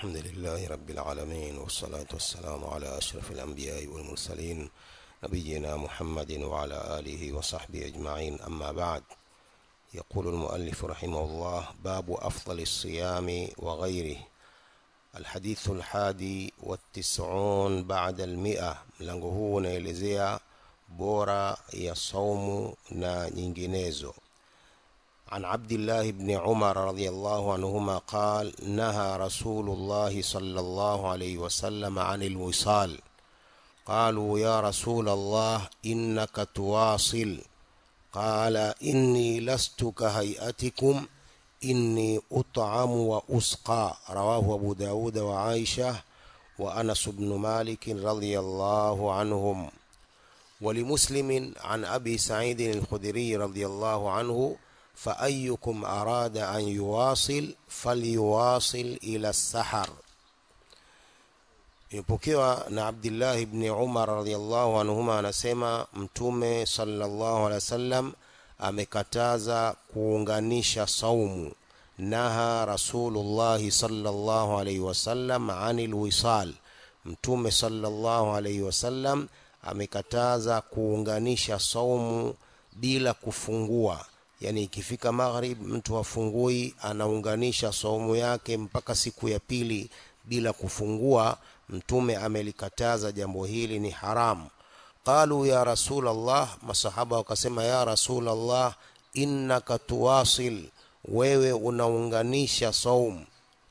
الحمد لله رب العالمين والصلاة والسلام على أشرف الأنبياء والمرسلين نبينا محمد وعلى آله وصحبه أجمعين أما بعد يقول المؤلف رحمه الله باب أفضل الصيام وغيره الحديث الحادي والتسعون بعد المئة mlango huu unaelezea bora ya saumu na nyinginezo عن عبد الله بن عمر رضي الله عنهما قال نهى رسول الله صلى الله عليه وسلم عن الوصال قالوا يا رسول الله انك تواصل قال اني لست كهيئتكم اني اطعم واسقى رواه ابو داود وعائشه وانس بن مالك رضي الله عنهم ولمسلم عن ابي سعيد الخدري رضي الله عنه فأيكم أراد أن يواصل فليواصل إلى السحر imepokewa na abdillahi bni umar radiallahu anhuma anasema mtume salllahu alehi wasallam amekataza kuunganisha saumu naha rasulullahi salllahu alaihi wasallam ani lwisal mtume salllahu alaihi wasallam amekataza kuunganisha saumu bila kufungua yani ikifika maghrib mtu hafungui anaunganisha saumu yake mpaka siku ya pili bila kufungua mtume amelikataza jambo hili ni haramu qalu ya rasul allah masahaba wakasema ya rasul allah innaka tuwasil wewe unaunganisha saumu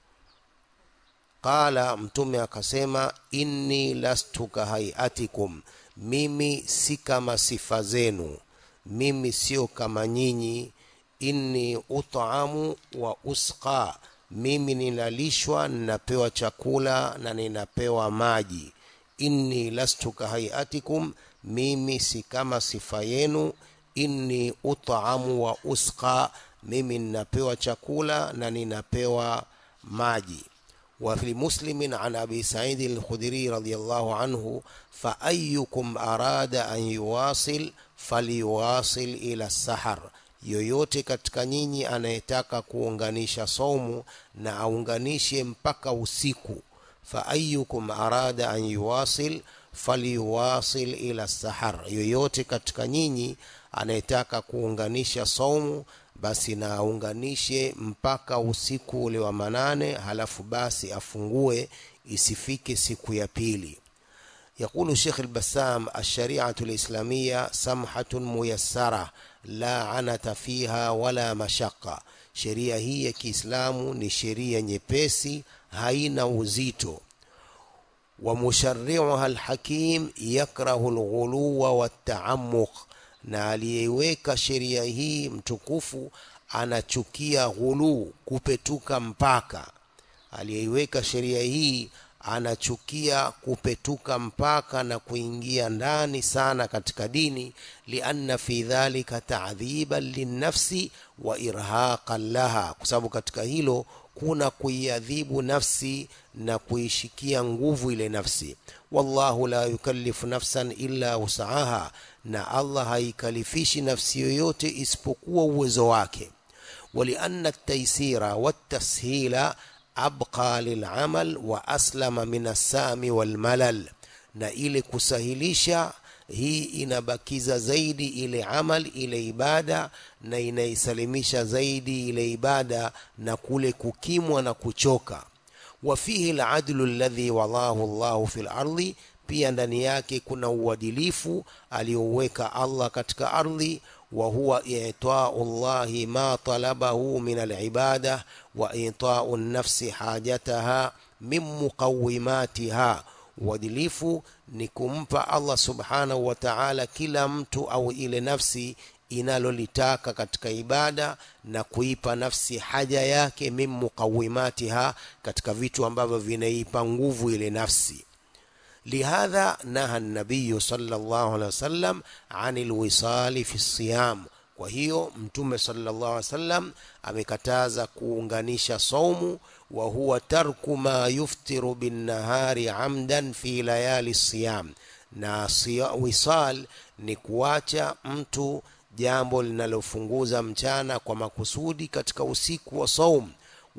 qala mtume akasema inni lastu kahaiatikum mimi si kama sifa zenu mimi sio kama nyinyi inni utamu wa usqa mimi ninalishwa ninapewa chakula na ninapewa maji inni lastu kahaiatikum mimi si kama sifa yenu inni utamu wa usqa mimi ninapewa chakula na ninapewa maji وفي مسلم عن أبي سعيد الخدري رضي الله عنه فأيكم أراد أن يواصل فليواصل إلى السحر yoyote katika nyinyi anayetaka kuunganisha saumu na aunganishe mpaka usiku faayukum arada an yuwasil falyuwasil ila sahar yoyote katika nyinyi anayetaka kuunganisha saumu basi na aunganishe mpaka usiku ule wa manane halafu basi afungue isifike siku ya pili يقول الشيخ البسام الشريعة الإسلامية سمحة ميسرة لا عنة فيها ولا مشقة sheria hii ya kiislamu ni sheria nyepesi haina uzito ومشرعها الحكيم يكره الغلو والتعمق na aliyeiweka sheria hii mtukufu anachukia ghuluu kupetuka mpaka aliyeiweka sheria hii anachukia kupetuka mpaka na kuingia ndani sana katika dini lianna fi dhalika ta'dhiban linnafsi wa irhaqan laha kwa sababu katika hilo kuna kuiadhibu nafsi na kuishikia nguvu ile nafsi wallahu la yukallifu nafsan illa usaha na Allah haikalifishi nafsi yoyote isipokuwa uwezo wake ولأن التيسير والتسهيل أبقى للعمل وأسلم من السام والملل na ile kusahilisha hii inabakiza zaidi ile amal ile ibada na inaisalimisha zaidi ile ibada na kule kukimwa na kuchoka wafihi ladlu alladhi wadahu llahu fi lardi pia ndani yake kuna uadilifu aliyoweka allah katika ardhi وهو إعطاء الله ما طلبه من العبادة وإعطاء النفس حاجتها من مقوماتها uadilifu ni kumpa allah subhanahu wa taala kila mtu au ile nafsi inalolitaka katika ibada na kuipa nafsi haja yake min muqawimatiha katika vitu ambavyo vinaipa nguvu ile nafsi لهذا نهى النبي صلى الله عليه وسلم عن الوصال في الصيام kwa hiyo mtume sallallahu alaihi wasallam amekataza kuunganisha saumu wa huwa tarku ma yuftiru binnahari amdan fi layali siyam na siya, wisal ni kuacha mtu jambo linalofunguza mchana kwa makusudi katika usiku wa saum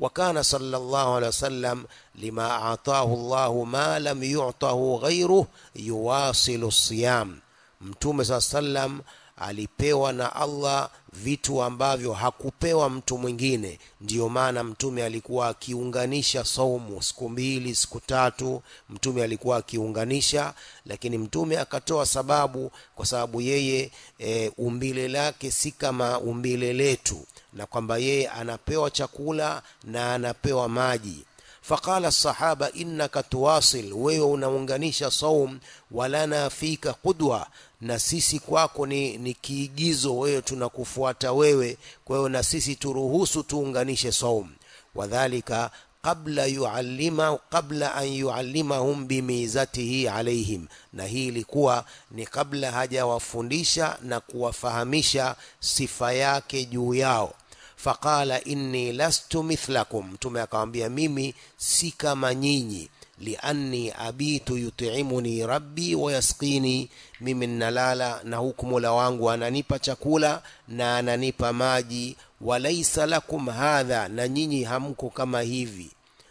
وكان صلى الله عليه وسلم لما أعطاه الله ما لم يعطه غيره يواصل الصيام mtume saa sallam alipewa na allah vitu ambavyo hakupewa mtu mwingine ndiyo maana mtume alikuwa akiunganisha saumu siku mbili siku tatu mtume alikuwa akiunganisha lakini mtume akatoa sababu kwa sababu yeye e, umbile lake si kama umbile letu na kwamba yeye anapewa chakula na anapewa maji faqala sahaba innaka tuwasil wewe unaunganisha saum walana fika qudwa na sisi kwako ni, ni kiigizo wewe tunakufuata wewe kwa hiyo na sisi turuhusu tuunganishe saum wadhalika qabla yuallima qabla an yuallimahum bimizatihi alaihim na hii ilikuwa ni kabla hajawafundisha na kuwafahamisha sifa yake juu yao faqala inni lastu mithlakum mtume akamwambia mimi si kama nyinyi lianni abitu yutimuni rabbi wayasqini mimi nnalala na huku mola wangu ananipa chakula na ananipa maji walaisa lakum hadha na nyinyi hamko kama hivi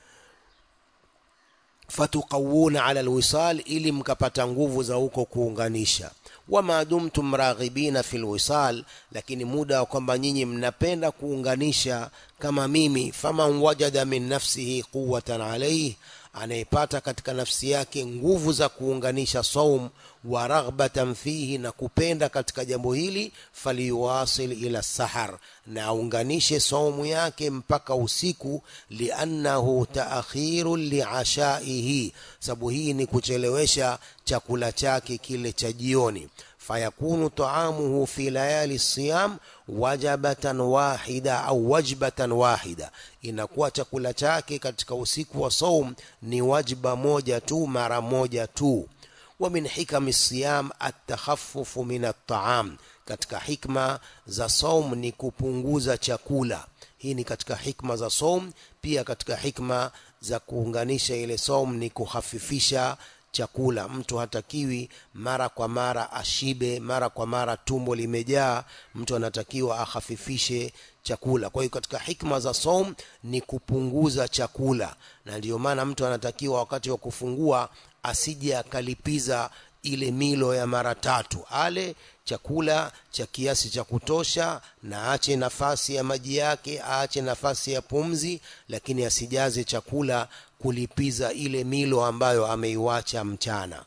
fatukawuna ala lwisal ili mkapata nguvu za huko kuunganisha wama dumtum raghibina fi lwisal lakini muda wa kwamba nyinyi mnapenda kuunganisha kama mimi faman wajada min nafsihi quwatan alaih anayepata katika nafsi yake nguvu za kuunganisha saum wa raghbatan fihi na kupenda katika jambo hili faliyuwasil ila sahar na aunganishe saumu yake mpaka usiku liannahu taakhiru liashaihi sababu hii ni kuchelewesha chakula chake kile cha jioni fayakunu taamuhu fi layali siyam wajabatan wahida au wajbatan wahida inakuwa chakula chake katika usiku wa saum ni wajba moja tu mara moja tu wa min hikami siyam atakhaffufu min ataam katika hikma za saum ni kupunguza chakula hii ni katika hikma za saum pia katika hikma za kuunganisha ile saum ni kuhafifisha chakula mtu hatakiwi mara kwa mara ashibe mara kwa mara tumbo limejaa mtu anatakiwa ahafifishe chakula kwa hiyo katika hikma za som ni kupunguza chakula na ndiyo maana mtu anatakiwa wakati wa kufungua asije akalipiza ile milo ya mara tatu ale chakula cha kiasi cha kutosha na aache nafasi ya maji yake aache nafasi ya pumzi lakini asijaze chakula kulipiza ile milo ambayo ameiwacha mchana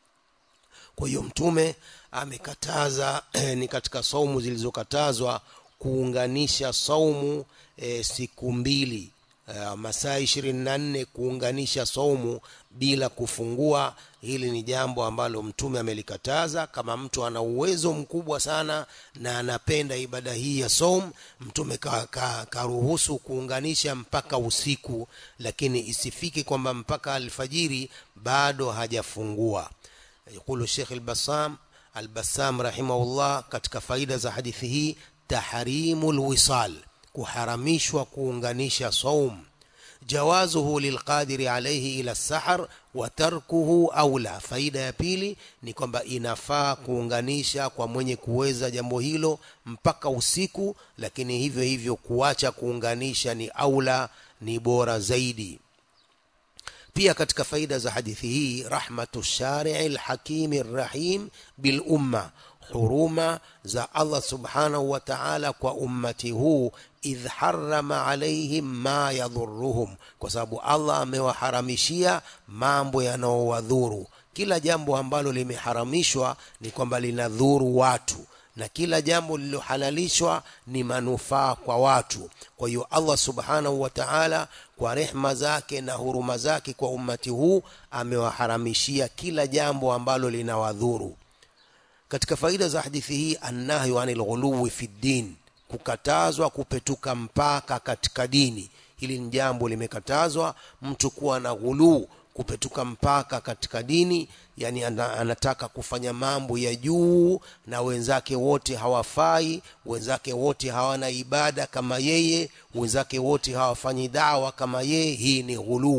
kwa hiyo mtume amekataza ni katika saumu zilizokatazwa kuunganisha saumu e, siku mbili e, masaa ishirini na nne kuunganisha saumu bila kufungua hili ni jambo ambalo mtume amelikataza kama mtu ana uwezo mkubwa sana na anapenda ibada hii ya som mtume karuhusu ka, ka kuunganisha mpaka usiku lakini isifike kwamba mpaka alfajiri bado hajafungua yaqulu shekh albasam albasam rahimahullah katika faida za hadithi hii tahrimu lwisal kuharamishwa kuunganisha saum jawazuhu lilqadiri alaihi ila sahar wa tarkuhu aula faida ya pili ni kwamba inafaa kuunganisha kwa mwenye kuweza jambo hilo mpaka usiku lakini hivyo hivyo kuacha kuunganisha ni aula ni bora zaidi pia katika faida za hadithi hii rahmatu sharii lhakimi rrahim bilumma huruma za allah subhanahu wa taala kwa ummati huu idh harama alaihim ma yadhuruhum kwa sababu allah amewaharamishia mambo yanayowadhuru kila jambo ambalo limeharamishwa ni kwamba linadhuru watu na kila jambo lililohalalishwa ni manufaa kwa watu kwa hiyo allah subhanahu wa taala kwa rehma zake na huruma zake kwa ummati huu amewaharamishia kila jambo ambalo linawadhuru katika faida za hadithi hii annahyu anil ghuluwi fi ddin kukatazwa kupetuka mpaka katika dini hili ni jambo limekatazwa mtu kuwa na ghuluu kupetuka mpaka katika dini yani anataka kufanya mambo ya juu na wenzake wote hawafai wenzake wote hawana ibada kama yeye wenzake wote hawafanyi dawa kama yeye hii ni ghuluu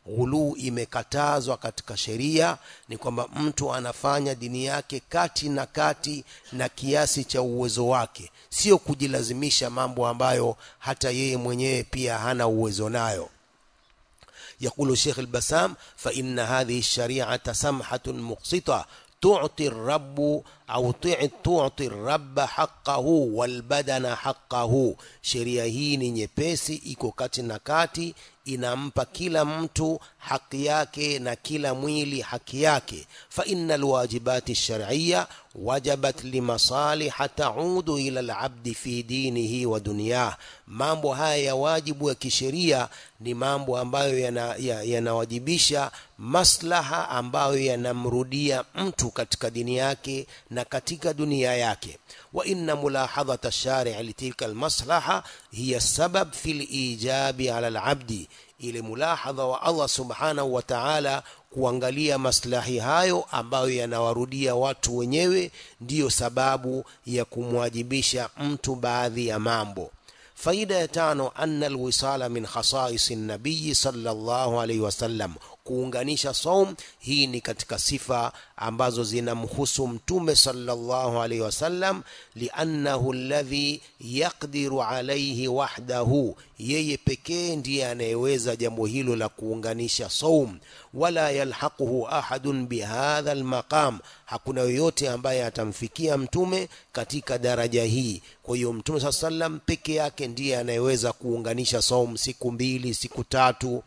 ghuluu imekatazwa katika sheria ni kwamba mtu anafanya dini yake kati na kati na kiasi cha uwezo wake sio kujilazimisha mambo ambayo hata yeye mwenyewe pia hana uwezo nayo يقول الشيخ البسام فإن هذه الشريعة سمحة مقسطة تعطي الرب أو تعطي الرب حقه والبدن حقه sheria hii ni nyepesi iko kati na kati inampa kila mtu haki yake na kila mwili haki yake fa inna alwajibati shar'iyya wajabat limasaliha taudu ila alabdi fi dinihi wa dunyah mambo haya ya wajibu ya kisheria ni mambo ambayo yanawajibisha yana maslaha ambayo yanamrudia mtu katika dini yake na katika dunia yake wa inna mulahadhata shari' litilka almaslaha hiya sabab fi lijabi ala alabdi ile mulahadha wa Allah subhanahu wa ta'ala kuangalia maslahi hayo ambayo yanawarudia watu wenyewe ndiyo sababu ya kumwajibisha mtu baadhi ya mambo faida ya tano anna alwisala min khasais nabii sallallahu alaihi wasallam kuunganisha saum hii ni katika sifa ambazo zinamhusu mtume sallallahu alaihi wasallam liannahu alladhi yaqdiru alaihi wahdahu yeye pekee ndiye anayeweza jambo hilo la kuunganisha saum wala yalhaquhu ahadun bihadha almaqam hakuna yoyote ambaye atamfikia mtume katika daraja hii kwa hiyo mtume saa sallam peke yake ndiye anayeweza kuunganisha saum siku mbili siku tatu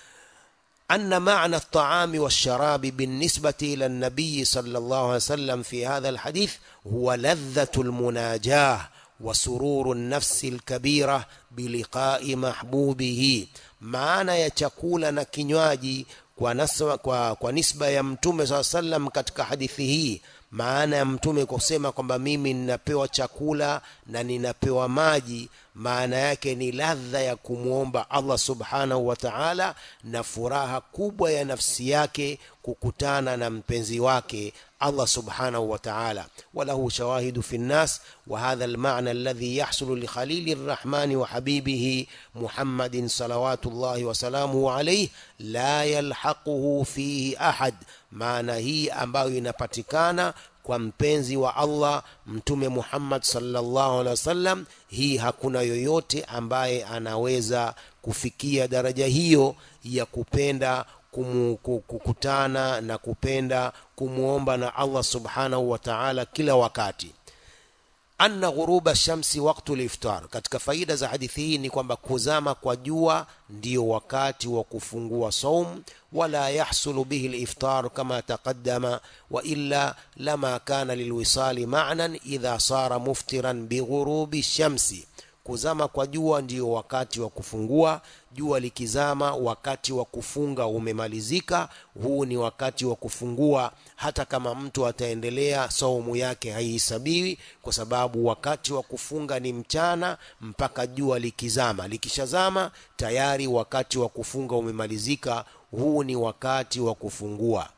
أن معنى الطعام والشراب بالنسبة إلى النبي صلى الله عليه وسلم في هذا الحديث هو لذة المناجاة وسرور النفس الكبيرة بلقاء محبوبه معنى يتكول نكنواجي kwa, naswa, kwa, kwa nisba ya mtume saa sallam katika hadithi hii maana ya mtume kusema kwamba mimi ninapewa chakula na ninapewa maji maana yake ni ladha ya kumwomba allah subhanahu wa taala na furaha kubwa ya nafsi yake kukutana na mpenzi wake الله سبحانه وتعالى وله شواهد في الناس وهذا المعنى الذي يحصل لخليل الرحمن وحبيبه محمد صلوات الله وسلامه عليه لا يلحقه فيه أحد معنى هي ambayo inapatikana kwa mpenzi wa Allah mtume Muhammad sallallahu alaihi wasallam hii hakuna yoyote ambaye anaweza kufikia daraja hiyo ya kupenda kumu, kukutana na kupenda kumwomba na Allah subhanahu wa ta'ala kila wakati anna ghuruba shamsi waktu liftar katika faida za hadithi hii ni kwamba kuzama kwa jua ndio wakati wa kufungua saum wala yahsulu bihi liftar kama taqaddama wa illa lama kana lilwisali ma'nan idha sara muftiran bighurubi shamsi kuzama kwa jua ndio wakati wa kufungua jua likizama wakati wa kufunga umemalizika huu ni wakati wa kufungua hata kama mtu ataendelea saumu yake haihesabiwi kwa sababu wakati wa kufunga ni mchana mpaka jua likizama likishazama tayari wakati wa kufunga umemalizika huu ni wakati wa kufungua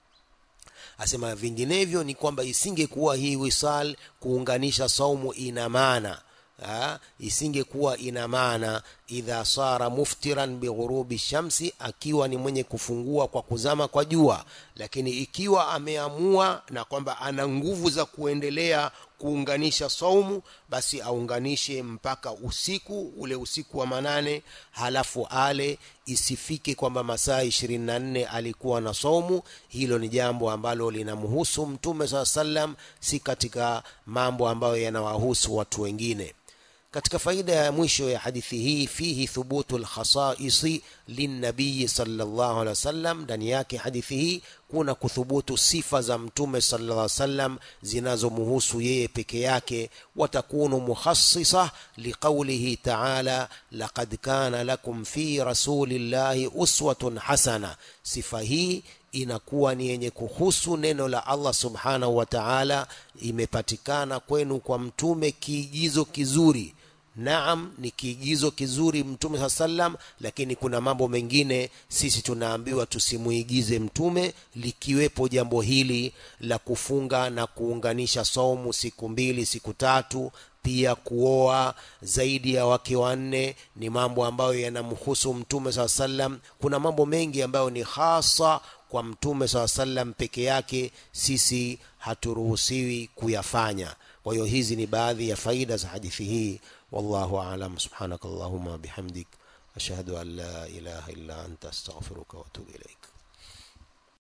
asema vinginevyo ni kwamba isingekuwa hii wisal kuunganisha saumu ina maana isingekuwa ina maana idha sara muftiran bighurubi shamsi akiwa ni mwenye kufungua kwa kuzama kwa jua lakini ikiwa ameamua na kwamba ana nguvu za kuendelea kuunganisha saumu basi aunganishe mpaka usiku ule usiku wa manane halafu ale isifike kwamba masaa ishirini na nne alikuwa na saumu hilo ni jambo ambalo linamhusu mtume saa sallam si katika mambo ambayo yanawahusu watu wengine katika faida ya mwisho ya hadithi hii fihi thubutu lkhasaisi linnabiyi sallallahu alaihi wasallam ndani yake hadithi hii kuna kuthubutu sifa za mtume sallallahu alaihi wasallam zinazomhusu yeye peke yake watakunu mukhassisa liqaulihi taala laqad kana lakum fi rasulillahi uswatun hasana sifa hii inakuwa ni yenye kuhusu neno la Allah subhanahu wa ta'ala imepatikana kwenu kwa mtume kiigizo kizuri Naam, ni kiigizo kizuri Mtume saa sallam, lakini kuna mambo mengine sisi tunaambiwa tusimuigize Mtume, likiwepo jambo hili la kufunga na kuunganisha saumu siku mbili siku tatu pia kuoa zaidi ya wake wanne ni mambo ambayo yanamhusu mtume saa sallam kuna mambo mengi ambayo ni hasa kwa mtume saa sallam peke yake sisi haturuhusiwi kuyafanya kwa hiyo hizi ni baadhi ya faida za hadithi hii wallahu alam subhanaka allahuma bihamdik ashhadu an la ilaha illa anta astaghfiruka wa atubu ilaik